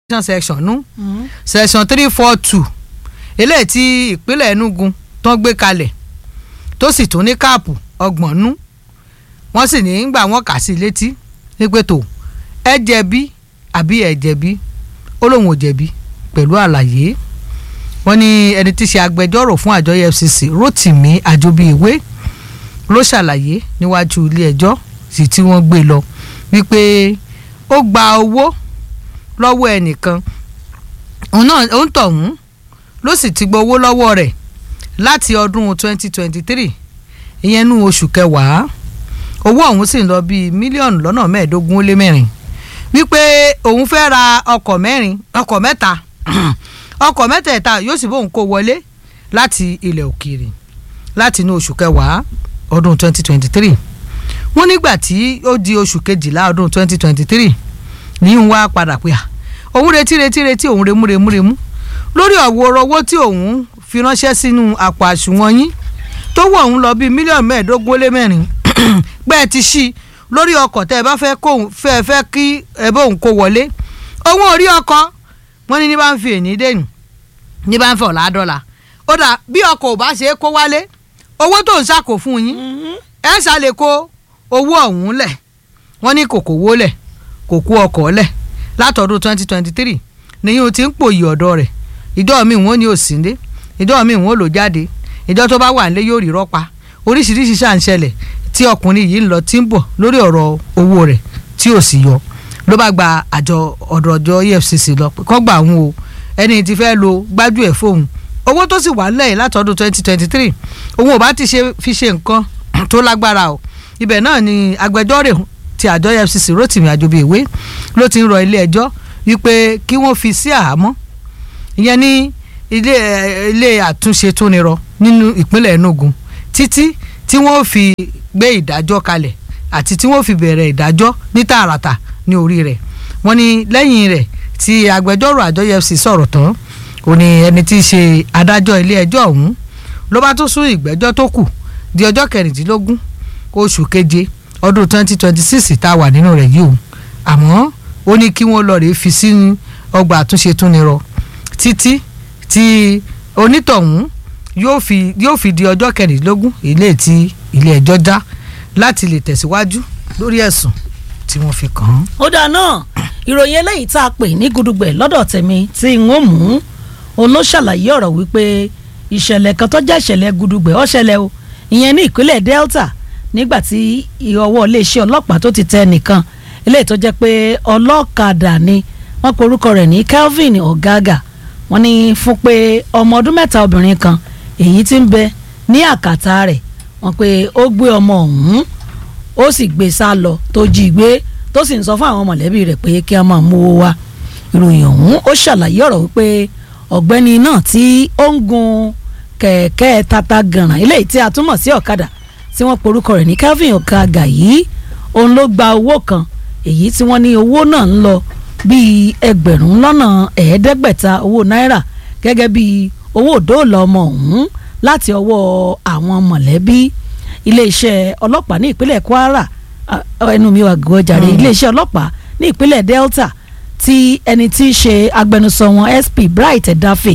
section nú section three four two eléyìí tí ìpínlẹ̀ Enugu tán gbé kalẹ̀ tó sì tún ní káàpù ọgbọ̀n nú wọ́n sì ní gbà wọ́n kà sí létí wípé tó ẹ jẹ̀bi àbí ẹ jẹ̀bi ó lóun ò jẹ̀bi pẹ̀lú àlàyé wọ́n ní ẹni tí í ṣe agbẹjọ́rò fún àjọ EFCC Rotimi Ajobiiwe ló ṣàlàyé níwájú ilé ẹjọ́ sì tí wọ́n gbé lọ wípé ó gba owó lọ́wọ́ ẹnìkan òun náà òun tọ̀hún ló sì ti gbowó lọ́wọ́ rẹ̀ láti ọdún 2023 ìyẹn nú oṣù kẹwàá owó ọ̀hún sì ń lọ bíi mílíọ̀nù lọ́nà mẹ́ẹ̀ẹ́dógún ó lé mẹ́rin wípé òun fẹ́ ra ọkọ̀ mẹ́rin ọkọ̀ mẹ́ta ọkọ̀ mẹ́tẹ̀ẹ̀ta yóò sì bóun kó wọlé láti ilẹ̀ òkèèrè láti inú oṣù kẹwàá ọdún 2023 wọ́n nígbà tí ó di oṣù kejìlá ọdún 2023 ní ń wá padà pé à òun retí retí retí òun remú remú remú lórí ọ̀wọ́ owó tí òun fi ránṣẹ́ sínú àpò àsùnwọ̀n yín tó wọ̀ òun lọ bíi mílíọ̀nù mẹ́ẹ̀ẹ́dógún ó lé mẹ́rin pẹ́ ẹ ti ṣí lórí ọkọ̀ tẹ́ ẹ bá fẹ́ kó fẹ́ fẹ́ kí ẹ bá òun kó wọlé òun ò rí ọkọ̀ wọ́n ní ní bá ń fi èní dẹ́nu ní bá ń fẹ́ ọ̀la dọ́là ó dà bí ọkọ̀ ò bá ṣe é kó wálé owó tó ń ṣàkó fún yín ẹ ṣàlè kó owó ọ̀hún lẹ̀ wọ́n ní kò kówó lẹ̀ kò kó ọkọ̀ lẹ̀ látọdún twenty twenty three nìyí o ti ń pòyì ọ̀dọ́ rẹ̀ ìjọ mi wọn ní òsínlé ìjọ mi wọn lò jáde ìjọ tó bá wà nílé yóò rí rọ́pa oríṣiríṣi ṣà ń ṣẹlẹ̀ tí ọkùnrin yìí ń lọ tí ń bọ̀ lórí ọ̀rọ̀ owó rẹ̀ tí ò sì yọ ló bá gba àjọ ọ̀dọ̀ ọjọ́ EFCC lọ kọ́ gbà òun o ẹni tí fẹ́ lo gbájú ẹ̀ fóun owó tó sì wà lẹ́yìn látọdún twenty twenty three òun ò bá ti ṣe fi ṣe nǹkan tó lágbára o ibẹ̀ náà ni agbẹjọ́rò ti àjọ EFCC Rotimi Ajobiiwe ló ti ń rọ ilé ẹjọ́ wípé kí wọ́n fi sí àhámọ́ ìyẹn ní ilé ilé àtúnṣe tó nírọ nínú ìpínlẹ̀ Enugu títí tí wọ́n fi gbé ìdájọ́ kalẹ̀ àti tí wọ́n fi bẹ̀rẹ̀ ìdájọ́ ní tààràtà ní orí rẹ̀ wọ́n ní lẹ́yìn rẹ̀ tí agbẹjọ́rò àjọ EFCC sọ̀rọ̀ tán ó ní ẹni tí í ṣe adájọ́ ilé ẹjọ́ ọ̀hún ló bá tún sún ìgbẹ́jọ́ tó kù di ọjọ́ kẹrìndínlógún oṣù keje ọdún twenty twenty six tá a wà nínú rẹ̀ yìí o àmọ́ ó ní kí wọ́n lọ rèé fi sínú ọgbà àtúnṣe tún ní rọ títí tí onítọ̀hún yóò fi yóò fi di ọjọ́ kẹrìndínlógún ilé tí ilé ẹjọ́ já láti lè tẹ̀síwájú lórí ẹ̀sùn tí wọ́n fi kàn án. ó dáa náà ìròyìn eléyìí tá a pè ní gudugbẹ lọ́dọ̀ tèmi tí n ó mú òun ló ṣàlàyé ọ̀rọ̀ wípé ìṣẹ̀lẹ̀ kan tó jẹ́ ìṣẹ̀lẹ̀ gudugbẹ ó ṣẹlẹ̀ o ìyẹn ní ìpínlẹ̀ Delta nígbà tí ọwọ́ iléeṣẹ́ ọlọ́pàá tó ti tẹ nìkan eléyìí tó jẹ́ pé ọlọ́kadà ni wọ́n pe orúkọ rẹ̀ ní Kelvin Ogaga wọ́n ní fún pé ọmọ ọdún mẹ́ta obìnrin kan èyí tí ń bẹ ní àkàtà rẹ̀ wọ́n pé ó gbé ọmọ ọ̀hún ó sì gbé sá lọ tó jí gbé tó sì ń sọ fún àwọn mọ̀lẹ́bí rẹ̀ pé kí a máa mú owó wá ìròyìn ọ̀hún ó ṣàlàyé ọ̀rọ̀ wípé ọ̀gbẹ́ni náà tí ó ń gun kẹ̀kẹ́ tata gànràn eléyìí tí a túmọ̀ sí ọ̀kadà tí wọ́n porúkọ rẹ̀ ní Kelvin Ogaga yìí òun ló gba owó kan èyí tí wọ́n ní owó náà ń lọ bíi ẹgbẹ̀rún lọ́nà ẹ̀ẹ́dẹ́gbẹ̀ta owó náírà gẹ́gẹ́ bíi owó òdòòlà ọmọ ọ̀hún láti ọwọ́ àwọn mọ̀lẹ́bí iléeṣẹ́ ọlọ́pàá ní ìpínlẹ̀ Kwara ẹnu mi wà gọ́jàre iléeṣẹ́ ọlọ́pàá ní ìpínlẹ̀ Delta tí ẹni tí í ṣe agbẹnusọ wọn SP Bright Edafe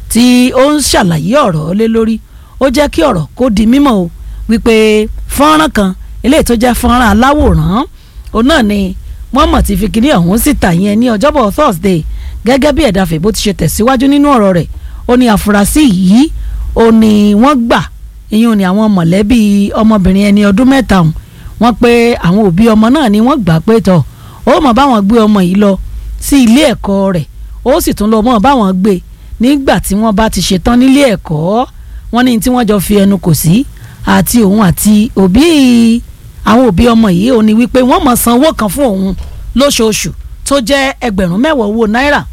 tí ó ń ṣàlàyé ọ̀rọ̀ lé lórí ó jẹ́ kí ọ̀rọ̀ kó di mímọ̀ o wípé fọ́nrán kan eléyìí tó jẹ́ fọ́nrán aláwòrán òun náà ni wọ́n mọ̀ ti fi kíní ọ̀hún síta yẹn ní ọjọ́bọ̀ Thursday gẹ́gẹ́ bí Edafe bó ti ṣe tẹ̀síwájú nínú ọ̀rọ̀ rẹ̀ ó ní àfúrásì yìí ó ní wọ́n gbà ìyún ni àwọn mọ̀lẹ́bí ọmọbìnrin ẹni ọdún mẹ́ta ọ̀hún wọ́n pé àwọn òbí ọmọ náà ni wọ́n gbà pé tọ̀ ó mọ̀ báwọn gbé ọmọ yìí lọ sí ilé ẹ̀kọ́ rẹ̀ ó sì tún lọ mọ̀ báwọn gbé nígbà tí wọ́n bá ti ṣetán nílé ẹ̀kọ́ wọ́n ní tí wọ́n jọ fi ẹnu kò sí àti òun àti òbí àwọn òbí ọmọ yìí ó ní wípé wọ́n mọ̀ san owó kan fún òun lóṣooṣù tó jẹ́ ẹgbẹ̀rún mẹ́wàá owó náírà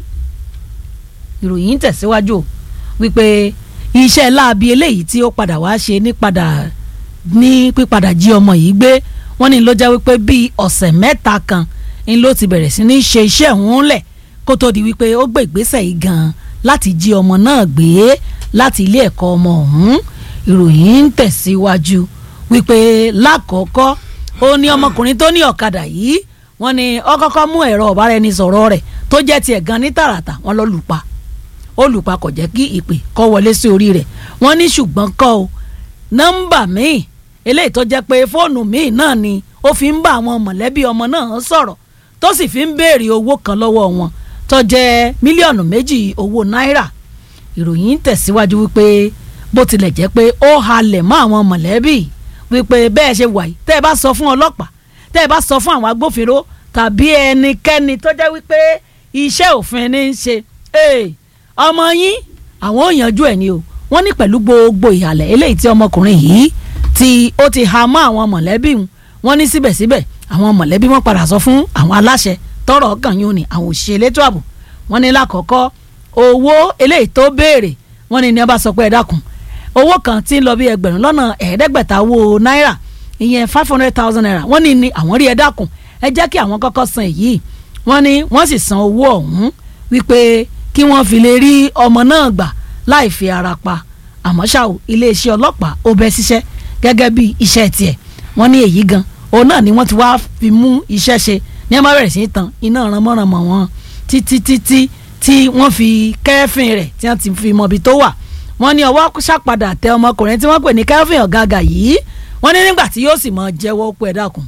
ìròyìn tẹ̀síwájú wípé iṣẹ́ láabi eléyìí tí ó padà wá ṣe ní padà ní pípadà jí ọmọ yìí gbé wọ́n ní ló jẹ́ wípé bíi ọ̀sẹ̀ mẹ́ta kan ń ló ti bẹ̀rẹ̀ sí ní ṣe iṣẹ́ òun lẹ̀ kó tó di wípé ó gbé ìgbésẹ̀ yìí gan-an láti jí ọmọ náà gbé láti ilé ẹ̀kọ́ ọmọ ọ̀hún ìròyìn ń tẹ̀síwájú wípé lákọ̀ọ́kọ́ ó ní ọmọkùnrin tó ní ọ̀kadà yìí wọ́n ní ó kọ́kọ́ mú ẹ̀rọ ọ̀báraẹnisọ̀rọ̀ rẹ̀ tó jẹ́ tiẹ̀ gan ní tààràtà wọ́n lọ lù pa ó lù pa kò jẹ́ kí ìpè kó wọlé sí orí rẹ̀ wọ́n ní ṣùgbọ́n kọ́ o nọ́mbà míì eléyìí tó jẹ́ pé fóònù míì náà ni ó fi ń bá àwọn mọ̀lẹ́bí ọmọ náà sọ̀rọ̀ tó sì fi ń béèrè owó kan lọ́wọ́ wọn tó jẹ́ mílíọ̀nù méjì owó náírà ìròyìn tẹ̀síwájú wípé bó tilẹ̀ jẹ́ pé ó halẹ̀ mọ́ àwọn mọ̀lẹ́bí wípé bẹ́ẹ̀ ṣe wà yìí tẹ́ ẹ bá sọ fún ọlọ́pàá tẹ́ ẹ bá sọ fún àwọn agbófinró tàbí ẹnikẹ́ni tó jẹ́ wípé iṣẹ́ òfin ní í ṣe ọmọ yín àwọn ò yanjú ẹ̀ ni o wọ́n ní pẹ̀lú gbogbo ìhàlẹ̀ eléyìí tí ọmọkùnrin yìí tí ó ti ha mọ́ àwọn mọ̀lẹ́bí wọn ní síbẹ̀síbẹ̀ àwọn mọ̀lẹ́bí wọn padà sọ fún àwọn aláṣẹ tọrọ kàn yín ni àwọn òṣìṣẹ́ elétò ààbò wọ́n ní lákọ̀ọ́kọ́ owó eléyìí tó béèrè wọ́n ní ní ọba sọ pé ẹ dákun owó kan tí ń lọ bí ẹgbẹ̀rún lọ́nà ẹ̀ẹ́dẹ́gbẹ̀ta owó náírà ìyẹn five hundred thousand naira wọ́n ní ní àwọn rí ẹ dákun ẹ jẹ́ kí àwọn kọ́kọ́ san èyí wọ́n ní wọ́n sì san owó ọ̀hún wípé kí wọ́n fi lè rí ọmọ náà gbà láì fi ara pa àmọ́ ṣá o iléeṣẹ́ ọlọ́pàá ó bẹ́ ṣiṣẹ́ gẹ́gẹ́ bí iṣẹ́ tiẹ̀ wọ́n ní èyí gan òun náà ni wọ́n ti wá fi mú iṣẹ́ ṣe ní ẹ má bẹ̀rẹ̀ sí í tan iná ránmọ́ránmọ́ wọn títí títí tí wọ́n fi kẹ́fìn rẹ̀ tí wọ́n ti fi mọ ibi tó wà wọ́n ní ọwọ́ ṣàpadà tẹ ọmọkùnrin tí wọ́n pè ní kẹ́fìn ọ̀gága yìí wọ́n ní nígbà tí yóò sì mọ jẹ́wọ́ pé ẹ dákun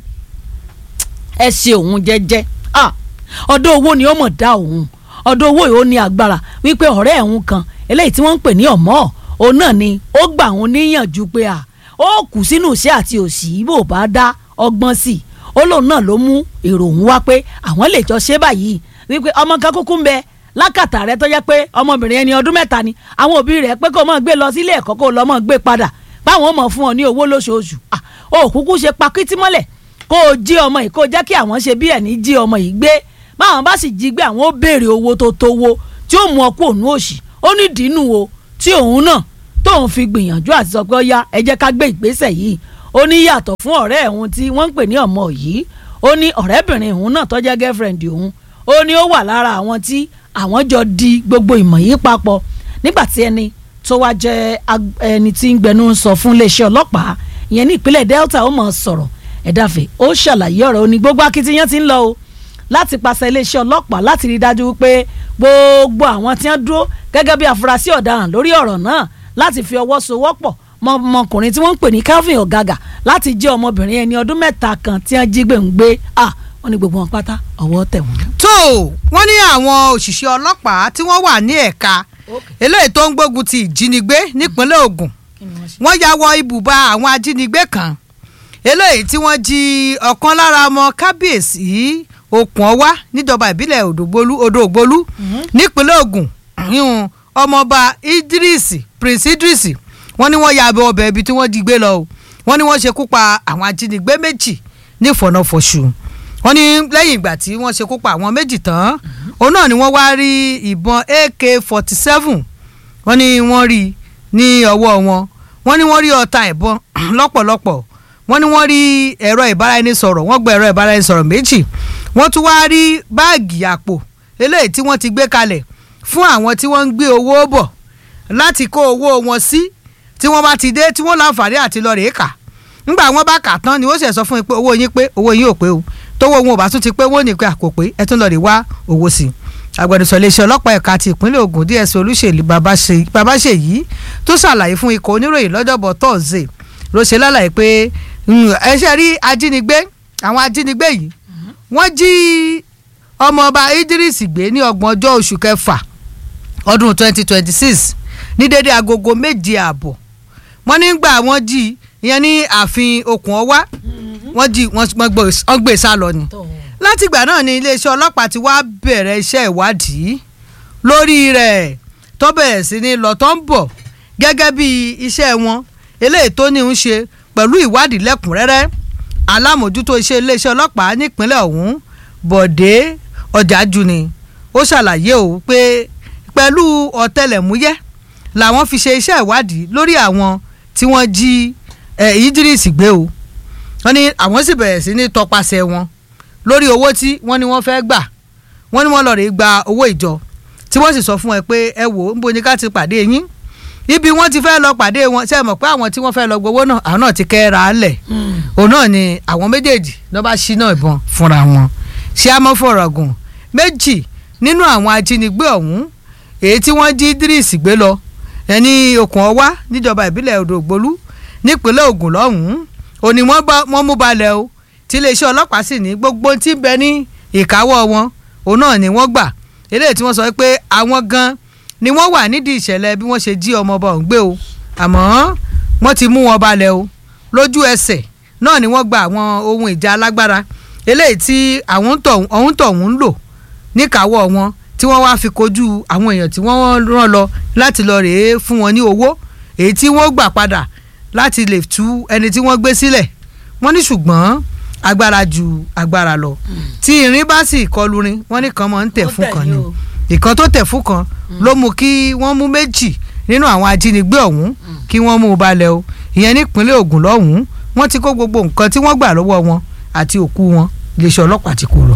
ẹ ṣe òun jẹ́jẹ́ ọ̀dọ̀ owó ni ó mọ̀ dá òun ọ̀dọ̀ owó yìí ó ní agbára wípé ọ̀rẹ́ ẹ̀hún kan eléyìí tí wọ́n ń pè ní ọ̀mọ́ òun náà ni ó gbà òun níyànjú pé à ó kù sínú iṣẹ́ àti òṣì bò bá dá ọgbọ́n sí i ó lóun náà ló mú èrò òun wá pé àwọn lè jọ ṣe báyìí wípé ọmọ kan kúkú ń bẹ lákàtà rẹ tó jẹ́ pé ọmọbìnrin ẹni ọdún mẹ́ta ni àwọn òbí rẹ̀ pé kó mọ̀ gbé lọ sílé ẹ̀kọ́ kó lọ́ mọ̀ gbé padà báwọn ò mọ̀ fún ọ ní owó lóṣooṣù ó kúkú ṣe pakítí mọ́lẹ̀ kó o jí ọmọ yìí kó o jẹ́ kí àwọn ṣe bí ẹni jí ọmọ yìí gbé báwọn bá sì jí gbé àwọn ó béèrè owó tó tówó tí ó mú ọ kó òun òṣì ó ní dínú o tí òun náà tóun fi gbìyànjú àti sọ pé ó yá ẹ jẹ́ ká gbé ìgbésẹ̀ yìí ó ní yàtọ̀ fún ọ̀rẹ́ ẹ̀hún tí wọ́n ń pè ní ọmọ yìí ó ní ọ̀rẹ́bìnrin òun náà tó jẹ́ girlfriend òun ó ní ó wà lára àwọn tí àwọn jọ di gbogbo ìmọ̀ yìí papọ̀ nígbà tí ẹni tó wá jẹ́ ẹni tí ń gbẹnu sọ fún iléeṣẹ́ ọlọ́pàá ìyẹn ní ìpínlẹ̀ Delta ó mọ̀ sọ̀rọ̀ ẹ̀dáfẹ́ ó ṣàlàyé ọ̀rọ̀ ó ní gbogbo akitiyan ti ń lọ o láti pàṣẹ iléeṣẹ́ ọlọ́pàá láti rí dájú wípé gbogbo àwọn tí wọ́n dúró gẹ́gẹ́ bí afurasí ọ̀daràn lórí ọ̀rọ̀ náà láti fi ọwọ́ sowọ́pọ̀ ọmọkùnrin tí wọ́n ń pè ní Calvin Ọ̀gàgà láti jẹ́ ọmọbìnrin ẹni ọdún mẹ́ta kan tí wọ́n jí gbé ń gbé à wọ́n ní gbogbo wọn pátá ọwọ́ tẹ̀ wọ́n. tó wọ́n ní àwọn òṣìṣẹ́ ọlọ́pàá tí wọ́n wà ní ẹ̀ka eléyìí tó ń gbógun ti ìjínigbé nípínlẹ̀ Ògùn wọ́n ya wọ ibùba àwọn ajínigbé kan eléyìí tí wọ́n jí ọ̀kan lára ọmọ kábíyèsí okùn ọwá níjọba ìbílẹ̀ odògbólú nípínlẹ̀ Ògùn ọmọọba Idris Prince Idris wọ́n ní wọ́n ya abẹ ọbẹ̀ ibi tí wọ́n jí gbé lọ o wọ́n ní wọ́n ṣekú pa àwọn ajínigbé méjì ní ìfọ̀nàfọ̀ṣù wọ́n ní lẹ́yìn ìgbà tí wọ́n ṣekú pa àwọn méjì tán òun náà ni wọ́n wá rí ìbọn AK forty seven wọ́n ní wọ́n rí ní ọwọ́ wọn wọ́n ní wọ́n rí ọta ìbọn lọ́pọ̀lọpọ̀ wọ́n ní wọ́n rí ẹ̀rọ ìbáraẹnisọ̀rọ̀ wọ́n gba ẹ̀rọ ìbáraẹnisọ̀rọ̀ méjì wọ́n tún wá rí báàgì àpò eléyìí tí wọ́n ti gbé kalẹ̀ fún àwọn tí wọ́n ń gbé owó bọ̀ láti kó owó wọn sí tí wọ́n bá ti dé tí wọ́n láǹfààní àti lọ rèé kà ńgbà wọ́n bá kà tán ni ó sì sọ fún yín pé owó yín pé owó yín ò pé o tówó wọn ò bá tún ti pé wọ́n ní pé àkó pé ẹ tún lọ rè wá owó sí i agbẹnusọ iléeṣẹ́ ọlọ́pàá ẹ̀ka ti ìpínlẹ̀ Ògùn DSP Olúṣèlú Babáṣèyí tó ṣàlàyé fún ikọ̀ oníròyìn lọ́jọ́bọ̀ tọ́ọ̀sì ló ṣe lálàyé pé ẹ ṣe rí ajínigbé àwọn ajínigbé yìí wọ́n jí ọmọọba Idris gbé ní ọgbọ̀n ọjọ́ oṣù kẹfà ọdún twenty twenty six ní dédé agogo méje ààbọ̀ wọ́n nígbà wọ́n jí ìyẹn ní ààfin okùn ọwá wọ́n jí wọ́n gbé sá lọ ni látìgbà náà ni iléeṣẹ́ ọlọ́pàá ti wá bẹ̀rẹ̀ iṣẹ́ ìwádìí lórí rẹ̀ tó bẹ̀rẹ̀ sí ní lọ tó ń bọ̀ gẹ́gẹ́ bí iṣẹ́ wọn eléyìí tó ní ń ṣe pẹ̀lú ìwádìí lẹ́kùnrẹ́rẹ́ alámòjútó iṣẹ́ iléeṣẹ́ ọlọ́pàá nípínlẹ̀ ọ̀hún Bọ̀dé Ọ̀jájú ni ó ṣàlàyé o pé pẹ̀lú ọ̀tẹlẹ̀múyẹ́ làwọn fi ṣe iṣẹ́ ìwádìí lórí àwọn tí wọ́n jí Idris gbé o wọ́n ní àwọn sì bẹ̀rẹ̀ sí ní tọpasẹ̀ wọn lórí owó tí wọ́n ní wọ́n fẹ́ gbà wọ́n ní wọ́n lọ rè gba owó ìjọ tí wọ́n sì sọ fún ẹ pé ẹ wò ó níbo ni ká ti pàdé yín ibi wọ́n ti fẹ́ lọ pàdé wọn ṣe mọ̀ pé àwọn tí wọ́n fẹ́ lọ gbowó náà àwọn náà ti kẹ́ra lẹ̀ òun náà ni àwọn méjèèjì ló bá ṣí náà ìbọn fúnra wọn ṣé a mọ́ fọ̀rọ̀gùn méjì nínú àwọn ajínigbé ọ̀hún èyí tí wọ́n jí Idris gbé lọ ẹni okùn ọwá níjọba ìbílẹ̀ Odògbolú nípínlẹ̀ Ògùn lọ́hùn-ún òní wọ́n mú balẹ̀ o tí iléeṣẹ́ ọlọ́pàá sì ní gbogbo tí ń bẹ ní ìkáwọ́ wọn òun náà ni wọ́n gbà eléyìí tí wọ́n sọ pé àwọn gan ni wọ́n wà nídìí ìṣẹ̀lẹ̀ bí wọ́n ṣe jí ọmọ ọba ọ̀hún gbé o àmọ́ wọ́n ti mú wọn balẹ̀ o lójú ẹsẹ̀ náà ni wọ́n gba àwọn ohun ìjà alágbára eléyìí tí àwọn ọ̀hún tọ̀hún ń lò níkàáwọ́ wọn tí wọ́n wá fi kojú àwọn èèyàn tí wọ́n rán lọ láti lọ rèé fún wọn ní owó èyí tí wọ́n gbà padà láti lè tú ẹni tí wọ́n gbé sílẹ̀ wọ́n ní ṣùgbọ́n agbára ju agbára lọ tí irin bá sì kọlu rin wọ́n ní kan máa ń tẹ̀ fún kan ni ìkan tó tẹ̀ fún kan ló mú kí wọ́n mú méjì nínú àwọn ajínigbé ọ̀hún kí wọ́n mú un balẹ̀ o ìyẹn nípínlẹ̀ Ògùn lọ́hùn-ún wọ́n ti kó gbogbo nǹkan tí wọ́n gbà lọ́wọ́ wọn àti òkú wọn iléeṣẹ́ ọlọ́pàá ti kó lọ.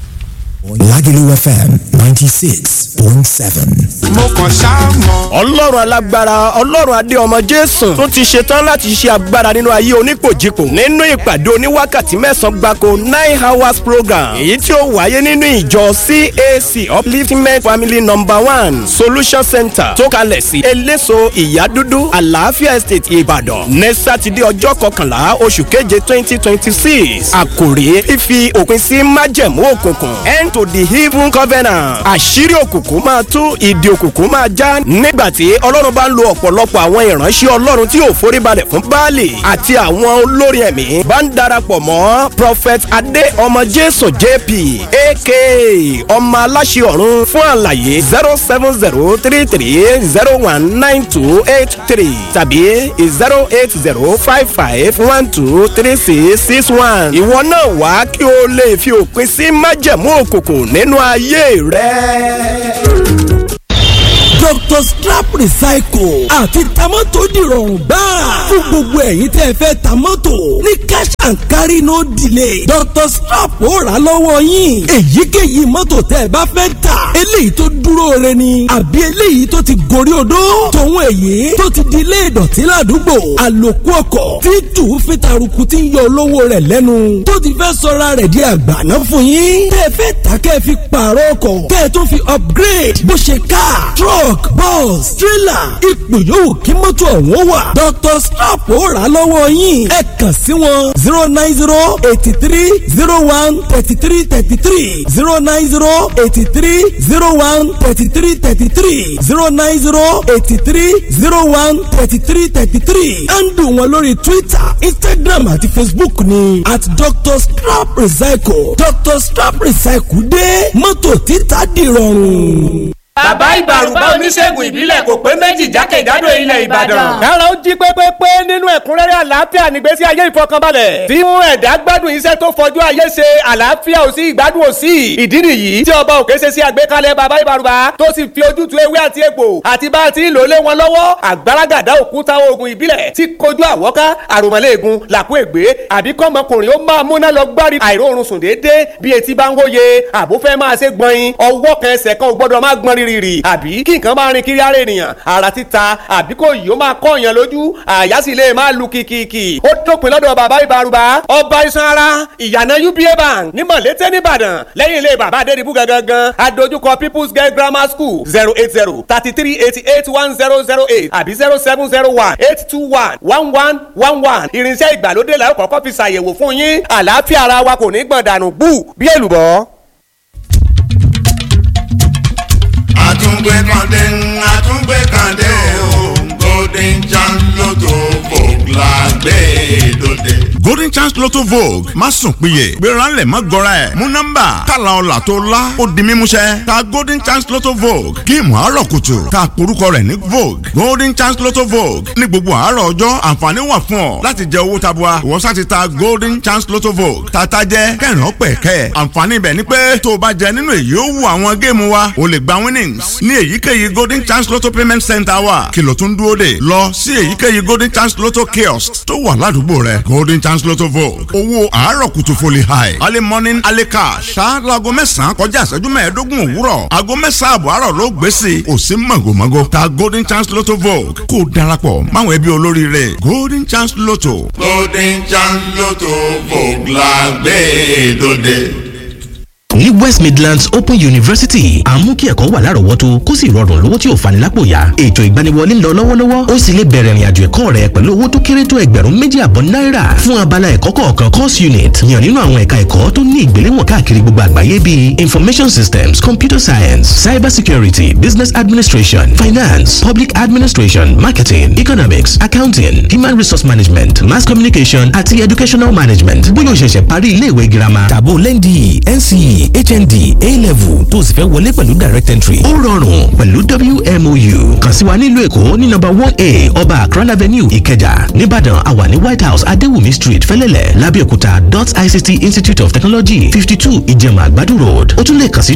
Lagelu FM ninety six point seven. mo kàn ṣáà mọ̀. ọlọ́run alágbára ọlọ́run adé ọmọ jésù tó ti ṣetán láti ṣe agbára nínú ayé onípòjìpò nínú ìpàdé oníwákàtí mẹ́sàn-án gbáko nine hours program èyí tí ó wáyé nínú ìjọ cac upliftment family number one solution center tó kalẹ̀ sí eléso ìyádúdú àlàáfíà estate ìbàdàn ní sátidé ọjọ́ kọkànlá oṣù keje twenty twenty six àkòrí fífi òpin sí májẹ̀mú òkùnkùn end to the evil covenant àṣírí òkùnkùn máa tú ìdí òkùnkùn máa já nígbà tí ọlọ́run bá ń lo ọ̀pọ̀lọpọ̀ àwọn ìránṣẹ́ ọlọ́run tí ò foríbalẹ̀ fún baálé àti àwọn olórin ẹ̀mí bá ń darapọ̀ mọ́ prophet adé ọmọ jésù jp aka ọmọ aláṣẹ ọ̀run fún àlàyé zero seven zero three three zero one nine two eight three tàbí zero eight zero five five one two three six six one ìwọ náà wá kí o lè fi òpin sí májẹ̀mú òkùnkùn nínú ayé rẹ dr strap recycle àti tamọ́tò dìrọ̀rùn gbáà fún gbogbo ẹ̀yin tẹ́ fẹ́ tamọ́tò ní cash and carry no delay dr strap ó rà lọ́wọ́ yín èyíkéyìí mọ́tò tẹ́ ẹ bá fẹ́ tà eléyìí tó dúró re ni àbí eléyìí tó ti gorí odó tòun èyí tó ti di ilé ìdọ̀tí ládùúgbò àlòkù ọkọ̀ tí tù fi taruku ti ń yọ olówó rẹ̀ lẹ́nu tó ti fẹ́ sọra rẹ̀ di àgbàná fún yín tẹ́ fẹ́ tà kẹ́ fi pààrọ̀ ọkọ̀ kẹ́ tó fi upgrade bó ṣe car truck truck bus trailer ipò yòówù kí mọ́tò ọ̀hún wà. dr strap ó rà lọ́wọ́ yín ẹ kàn sí wọn zero nine zero eighty three zero one thirty three thirty three zero nine zero eighty three zero one thirty three thirty three zero nine zero eighty three zero one thirty three thirty three handle wọn lórí twitter instagram àti facebook ni at dr strap recycle dr strap recycle dé mọ́tò títà dìrọ̀rùn bàbá ìbàrùbá oníṣègùn ìbílẹ̀ kò pé méjì jákèjádò ilẹ̀ ìbàdàn. kára ó jí pépépé nínú ẹ̀kúnrẹ́rẹ́ àlàáfíà nígbésí ayé ìfọkànbalẹ̀. tí mú ẹ̀dá gbádùn iṣẹ́ tó fojú ayé ṣe àlàáfíà ò sí ìgbádùn ò sí. ìdí nìyí tí ọba òkè ṣe sí àgbékalẹ̀ bàbá ìbàrùbá tó sì fi ojútùú ewé àti egbò àti bá a ti ń lò lé wọn lọ́wọ́ àgbàràgàdá òkúta oògùn ìbílẹ̀ tí kojú àwọ́ká àròmọ́lẹ́ẹ̀gùn làkú ègbé àbí kọ́mọkùnrin ó máa múná lọ gbárí àìróorun sùn déédéé bí etí bá ń wóye àbúfẹ́ máa ṣe gbọ̀nyin ọwọ́ kan ẹsẹ̀ kan ò gbọ́dọ̀ má gbọ́n rírì rì àbí kí nǹkan máa rin kiri ara ènìyàn ara títa àbí kò yìí ó máa kọ́ èèyàn lójú àyà sì lè máa lu kìkìkì ó dópin lọ́dọ̀ bàbá ìbárúbá ọba iṣan ara ìyànà uba bank ní mọ̀lété nìbàdàn lẹ́yìn ilé bàbá adédìbú gangan adójúkọ people's girl grammar school zero eight zero thirty three eighty eight one zero zero eight àbí zero seven zero one eight two one one one one one irinṣẹ́ ìgbàlódé la ó kọ́kọ́ fi ṣàyẹ̀wò fún yín àlàáfíà ara wa kò ní gbọ̀n dànù bú bí èlùbọ́. àtúngbé kàndé àtúngbé kàndé o golden chance lotto vogue la gbé dòde. golden chance lotto vogue má sùn péye gbéranlẹ̀ má gọra ẹ̀ mú nọ́mbà tààlà ọ̀là tó la ó di mímúṣẹ ta golden chance lotto vogue géèmù àárọ̀ kùtù ta porúkọ rẹ̀ ní vogue golden chance lotto vogue ní gbogbo àárọ̀ ọjọ́ àǹfààní wà fún ọ láti jẹ owó tabua ìwọ sá ti ta golden chance lotto vogue tata jẹ kẹrin ọpẹ kẹ àǹfààní ibẹ̀ ni pé tó o bá jẹ nínú èyí ó wù àwọn géèmù wa o lè gba winnings ní èyíkéyìí golden chance lotto payment center wa kìlọ̀ tó ń dúró dè lọ sí èyíkéyìí golden chance lotto kiosk tó wà ládùúgbò rẹ golden chance lotto vogue owó àárọ̀ kùtù foli high early morning early cash ṣá laago mẹ́sàn-án kọjá ìṣẹ́jú mẹ́ẹ̀ẹ́dógún òwúrọ̀ aago mẹ́sàn-án àbọ̀ àárọ̀ ló gbé sí i kò sí mọ̀gòmọ́gò ta golden chance lotto vogue kó o darapọ̀ máwọn ẹbí olóríire golden chance lotto. golden chance lotto vogue la gbé dòde. ní West Midlands Open University à ń mú kí ẹ̀kọ́ wà lárọ̀ọ́wọ́tó kó sì rọrùn lówó tí ò fani lápò yá ètò ìgbaniwọlé ń lọ lọ́wọ́lọ́wọ́ ó sì lè bẹ̀rẹ̀ ìrìnàjò ẹ̀kọ́ rẹ pẹ̀lú owó tó kéré tó ẹgbẹ̀rún méjì àbọ̀ náírà fún abala ẹ̀kọ́ kọ̀ọ̀kan course unit yàn nínú àwọn ẹ̀ka ẹ̀kọ́ tó ní ìgbéléwọ̀n káàkiri gbogbo àgbáyé bíi information systems computer science cyber security business administration finance public administration marketing economics accounting human resource management mass communication àti educational management bóyá o ṣẹ̀ṣẹ̀ parí iléèwé girama tàbó lẹ́ndì NCE HND A-level tó o sì fẹ́ wọlé pẹ̀lú direct entry. ó rọrùn pẹ̀lú WMOU kàn sí wa nílùú èkó ní nọ́mbà one a ọba akran avenue ìkẹjà nìbàdàn àwa ní white house adéwùmí street fẹlẹ́lẹ̀ lábẹ́òkúta dot ict institute of technology fifty two ìjẹ̀mà àgbàdo road ó tún lè kàn sí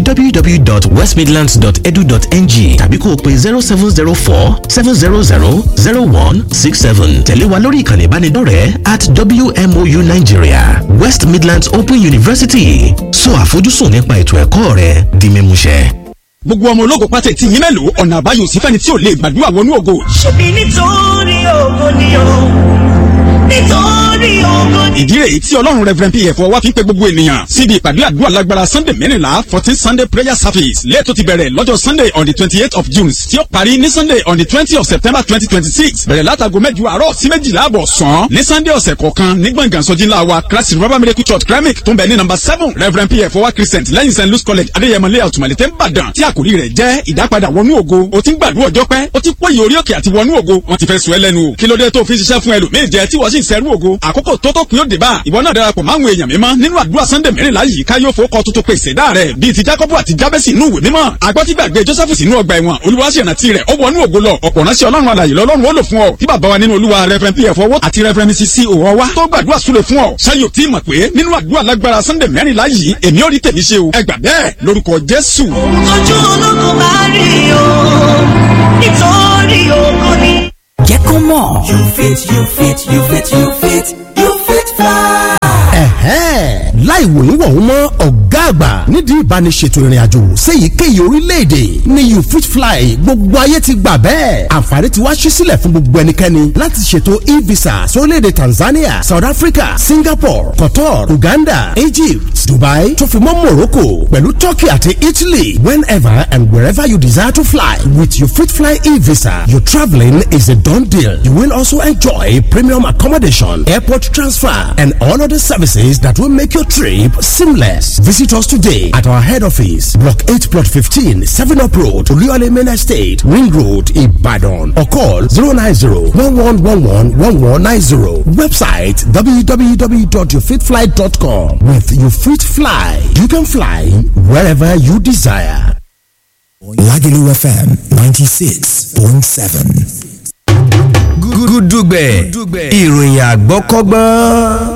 www.westmidlands.edu.ng tàbí kó o pe zero seven zero four seven zero zero zero one six seven tẹ̀lé wa lórí ìkànnì ìbánidọ́rẹ̀ẹ́ at WMOU Nigeria West Midlands Open University sọ àfojúsùn nípa ètò ẹ̀kọ́ rẹ di mímúṣẹ. gbogbo ọmọ ológo pátá ti yín mélòó ọ̀nà àbáyọ sí fẹ́ni tí ò lè gbàdúrà wọnú ògo. ṣebí nítorí ògo ni o nítorí ògo ni. ìdí rèé tí ọlọ́run reverend pf wá fi ń pe gbogbo ènìyàn síbi ìpàdé àdúrà lágbára sunday mẹ́rìnlá fourteen sunday prayer service lẹ́ẹ̀tọ́ ti bẹ̀rẹ̀ lọ́jọ́ sunday on the twenty eight of june tí ó parí ní sunday on the twenty of september twenty twenty six bẹ̀rẹ̀ látago mẹ́jọ àárọ̀ sí méjìlá àbọ̀ sàn ní sunday ọ̀sẹ̀ kọ̀ọ̀kan ní gbọ̀ngàn sọ́jí ńlá wa christ river miracle church kremik tó ń bẹ ní number seven reverend pf wá christian lẹ́yìn st louis college adéyẹmọ layout malete nìbàdàn tí àkòrí rẹ̀ jẹ́ ìdápadà wọnú ògo o ti ń gbàdúrà ọjọ́ pẹ́ o ti pòyì orí òkè àti wọnú ògo wọ́n ti fẹ́ sùn ẹ́ lẹ́nu o kí ló dé tó fi ń ṣiṣẹ́ fún ẹlòmíì jẹ tí wọ́n sì ń sẹ́rú ògo àkókò tó tó kún yóò dé bá ìwọ náà darapọ̀ máwọn èèyàn mímọ́ nínú àdúrà sunday mẹ́rìnlá yìí ká yóò fowókọ tuntun pèsè dá rẹ̀ bíi ti jacob àti jabesi inú ìwé mímọ́ àgbọ́tí gbàgbé joseph sínú ọgbà ẹ̀wọ̀n olúwa sì rántí rẹ̀ ó wọnú ògo lọ ọ̀pọ̀ ránṣẹ́ ọlọ́run alàyè lọ́lọ́run ó lò fún ọ tí bàbá wa nínú olúwa reverend pf owó àti reverend mrs c òwò wa tó gbàdúrà súre fún ọ ṣáyò tí mọ̀ pé nínú àdúrà lágbára sunday mẹ́rìnlá yìí èmi ò rí tèmi ṣe o ẹ gbà bẹ́ẹ̀ lórúkọ jésù. ojú ológun bá rí o nítorí ògo ni. jẹ́ kó mọ̀. you fit you fit you fit you fit you fit fly. ẹ̀hẹ́n láì wòyún wọ̀hún mọ́ ọ̀gá àgbà nídìí ìbániṣètò ìrìnàjò séyìíkéyìí orílẹ̀-èdè ní you fit fly gbogbo ayé ti gbà bẹ́ẹ̀ àǹfààní ti wá ṣí sílẹ̀ fún gbogbo ẹnikẹ́ni láti ṣètò e-visa sórílẹ̀-èdè Tanzania South Africa Singapore Qatar Uganda Egypt Dubai tó fi mọ́ Morocco pẹ̀lú Turkey àti Italy whenever and wherever you desire to fly with you fit fly e-visa your travelling is a done deal you will also enjoy premium accommodation airport transfer and all other services that will make your trip seamless. Visit us today at our head office, Block 8, Plot 15, 7 Up Road, Oluyole Main Estate, Ring Road, Ibadan. Or call 090-1111-1190. Website www.yourfitfly.com. With You Fit Fly, you can fly wherever you desire. Lagelu FM 96.7. gúdúgbẹ̀ ìròyìn àgbọ́kọ́gbọ́n.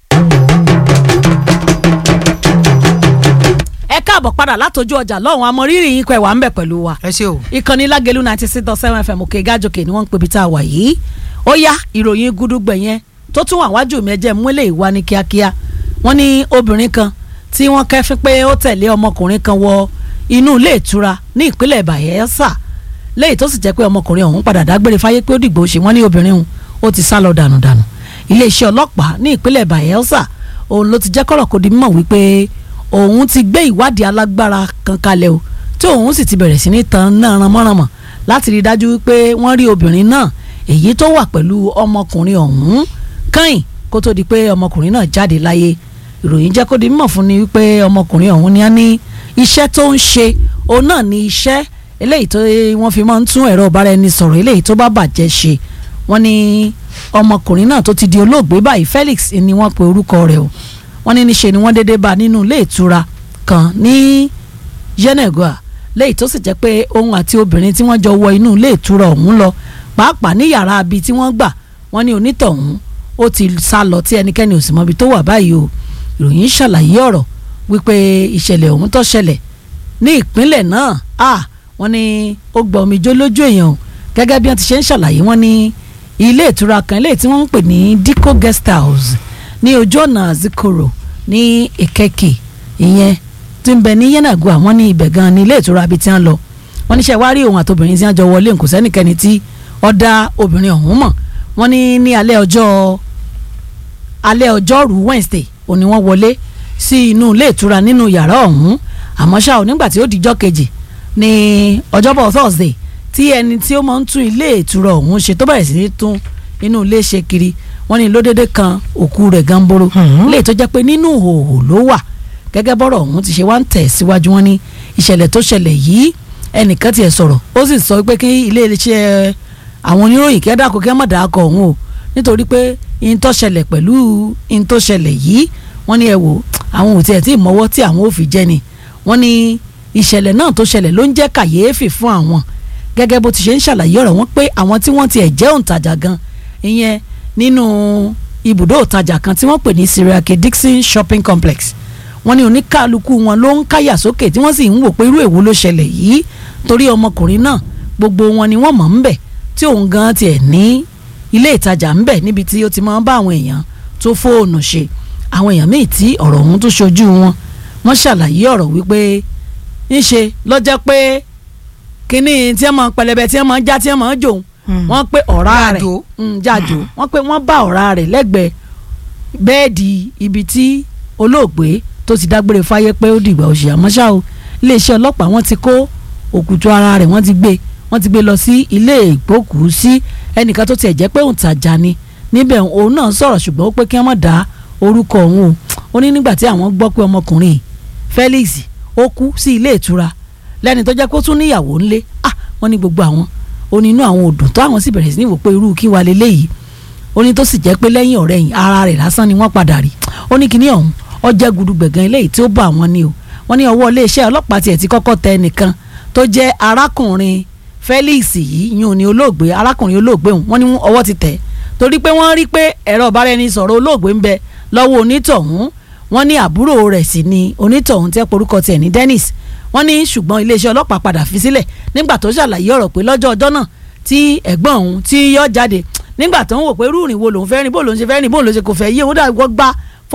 ẹ káàbọ̀ padà látọjú ọjà lọ́hùn amọ̀rírì yín kọ́ ẹ̀ wà ń bẹ̀ pẹ̀lú wa. ẹ ṣe o. ìkànnì lágẹ̀lú ninety six dot seven fm òkè gájòkè ni wọ́n ń pè bí tá a wà yìí. ó yá ìròyìn gúdúgbẹ̀ yẹn tó tún wà wájú mi ẹjẹ́ múlẹ̀ ìwà ní kíákíá. wọ́n ní obìnrin kan tí wọ́n kẹ́fín pé ó tẹ̀lé ọmọkùnrin kan wọ inú ilé ìtura ní ìpínlẹ̀ Bayelsa lẹ́yìn tó sì jẹ́ pé ọmọkùnrin ọ̀hún padà dágbére fáyé pé ó dìgbò ṣe wọ́n ní obìnrin ọ̀hún ó ti sá lọ dànùdànù iléeṣẹ́ ọlọ́pàá ní ìpínlẹ̀ Bayelsa òun ló ti jẹ́ kọ́rọ̀ kó di mímọ̀ wípé òun ti gbé ìwádìí alágbára kan kalẹ̀ o tí òun sì ti bẹ̀rẹ̀ sí ní tan náà ranmọ́ranmọ́ láti rí i dájú wípé wọ́n rí obìnrin náà èyí tó wà pẹ̀lú ọmọkùnrin ọ̀hún kẹ́yìn kó tó di pé ọmọkùnrin náà jáde láyé ìròyìn jẹ́ kó di mímọ̀ fún ni wípé ọmọkùnrin ọ̀hún ni á ní iṣẹ́ tó ń ṣe òun náà ní iṣẹ́ eléyìí tó wọ́n fi máa ń tún ẹ̀rọ ìbáraẹnisọ̀rọ̀ eléyìí tó bá bàjẹ́ ṣe wọ́n ní ọmọkùnrin náà tó ti di olóògbé báyìí Felix ni wọ́n pe orúkọ rẹ̀ o wọ́n ní níṣe ni wọ́n déédéé bá nínú ilé ìtura kan ní Yenagoa léyìí tó sì jẹ́ pé òun àti obìnrin tí wọ́n jọ wọ inú ilé ìtura ọ̀hún lọ pàápàá ní yàrá abi tí wọ́n gbà wọ́n ní onítọ̀hún ó ti sá lọ tí ẹnikẹ́ni ò sì mọbi tó wà báyìí o ìròyìn ṣàlàyé ọ̀rọ̀ wípé ìṣẹ̀lẹ̀ ọ̀hún tó ṣẹlẹ̀ ní ìpínlẹ̀ náà ah wọ́n ní ó gba omijó lójú èèyàn o gẹ́gẹ́ bí wọ́n ti ṣe ń ṣàlàyé wọ́n ní ilé ìtura kan ilé tí wọ́n ń pè ní Dico Guest House ní ojú ọ̀nà Zikoro ní Ìkẹkì ìyẹn tí ń bẹ ní Yenagoa wọ́n ní ibẹ̀ gan ni ilé ìtura ibi tí wọ́n lọ wọ́n níṣẹ́ wá rí òun àtobìnrin tí wọ́n jọ wọlé kò sẹ́nìkẹ́ni tí ó dá obìnrin ọ̀hún mọ̀ wọ́n ní ní alẹ́ ọjọ́ alẹ́ ọjọ́rú Wednesday òní wọ́n wọlé sí inú ilé ìtura nínú yàrá ọ̀hún àmọ́ ṣá o nígbà tí ó dijọ́ kejì ní ọjọ́bọ̀ Thursday tí ẹni tí ó máa ń tún ilé ìtura ọ̀hún ṣe tó bẹ̀rẹ̀ sí ní tún inú ilé ṣe kiri wọ́n ní lódédé kan òkú rẹ̀ gánboro lè tó jẹ́ pé nínú ìhòòhò ló wà gẹ́gẹ́ bọ́rọ̀ ọ̀hún ti ṣe wá ń tẹ̀ síwájú wọn ní ìṣẹ̀lẹ̀ tó ṣẹlẹ̀ yìí ẹnìkan tiẹ̀ sọ̀rọ̀ ó sì sọ pé kí ilé iṣẹ́ àwọn oníròyìn kẹ́ dàkọ kẹ́ mọ̀ dàkọ ọ̀hún o nítorí pé in tó ṣẹlẹ̀ pẹ̀lú in tó ṣẹlẹ̀ yìí wọ́n ní ẹ wò àwọn ò tiẹ̀ tí ì mọ́wọ́ tí àwọn ò fi jẹ́ ni wọ́n ní ìṣẹ̀lẹ̀ náà tó ṣẹlẹ̀ ló ń jẹ́ kàyéfì fún àwọn gẹ́gẹ́ bó ti ṣe ń ṣàlàyé ọ̀rọ̀ wọn pé àwọn tí wọ́n tiẹ̀ jẹ́ òǹtajà gan ìyẹn nínú ibùdó òǹtajà kan tí wọ́n pè ní Siriake Dixon Shopping Complex wọ́n ní oníkálukú wọn ló ń káyà sókè tí wọ́n sì ń wò pé irú èwo ló ṣẹlẹ̀ yìí torí ọmọkùnrin náà gbogbo wọn ni wọ́n mọ̀ ń bẹ̀ tí òun gan tiẹ̀ ní ilé ìtajà ń bẹ̀ níbi tí ó ti máa ń bá àwọn èèyàn tó fóònù ṣe àwọn èèyàn míì tí ọ̀rọ̀ ọ̀hún tó ṣojú wọn wọ́n ṣàlàyé ọ̀rọ̀ wípé ńṣe lọ́jọ́ pé kínní tí wọ́n máa pẹlẹbẹ tí wọ́n máa já tí wọ́n máa jò wọ́n pé ọ̀rá rẹ̀ jájò wọ́n pé wọ́n bá ọ̀rá rẹ̀ lẹ́gbẹ̀ẹ́ bẹ́ẹ̀dì ibi tí olóògbé tó ti dágbére fáyé pé ó dìgbà òṣì àmọ́ ṣá o iléeṣẹ́ ọlọ́pàá wọ́n ti kó òkùtù ara rẹ̀ wọ́n ti gbé wọ́n ti gbé lọ sí ilé ìgbókùúsí ẹnìkan tó tiẹ̀ jẹ́ pé òǹtajà ni níbẹ̀ òun náà sọ̀rọ̀ ṣùgbọ́n ó pé kí wọ́n má dá orúkọ òun o ó ní nígbà tí àwọn gbọ́ pé ọmọkùnrin Felix ó kú sí ilé ìtura lẹ́ni tó jẹ́ kó tún níyàwó ńlé ah wọ́n ní gbogbo àwọn ó ní inú àwọn òdùn tó àwọn sì bẹ̀rẹ̀ sí ní wò pé irú kí wà lélẹ́yìí ó ní tó sì jẹ́ pé lẹ́yìn ọ̀rẹ́ yìí ara rẹ̀ lásán ni wọ́n padà rí ó ní kíní ọ̀hún ọjẹ́ gudugbẹ̀gàn eléyìí tí ó bá àwọn ni o wọ́n ní ọwọ́ iléeṣẹ́ ọlọ́pàá tiẹ̀ ti kọ́kọ́ tẹ ẹnìkan tó jẹ́ arákùnrin Felix yìí yún ni olóògbé arákùnrin olóògbé òun wọ́n ní ọwọ́ ti tẹ̀ torí pé wọ́n rí pé ẹ̀rọ ìbáraẹnisọ̀rọ̀ olóògbé ń bẹ lọ́wọ́ onítọ̀hún wọ́n ní àbúrò rẹ̀ sì ni onítọ̀hún tẹ́ porúkọ tiẹ̀ ní Dennis wọ́n ní ṣùgbọ́n iléeṣẹ́ ọlọ́pàá padà fi sílẹ̀ nígbà tó ṣàlàyé ọ̀rọ̀ pé lọ́jọ́ ọjọ́ náà tí ẹ̀gbọ́n òun tí yọ jáde nígbà tó ń wò pé irú ìrìn wo lòun fẹ́ rìn bó lòun ṣe fẹ́ rìn bó lòun ṣe kò fẹ́ yé òun dàgbọ́ gbá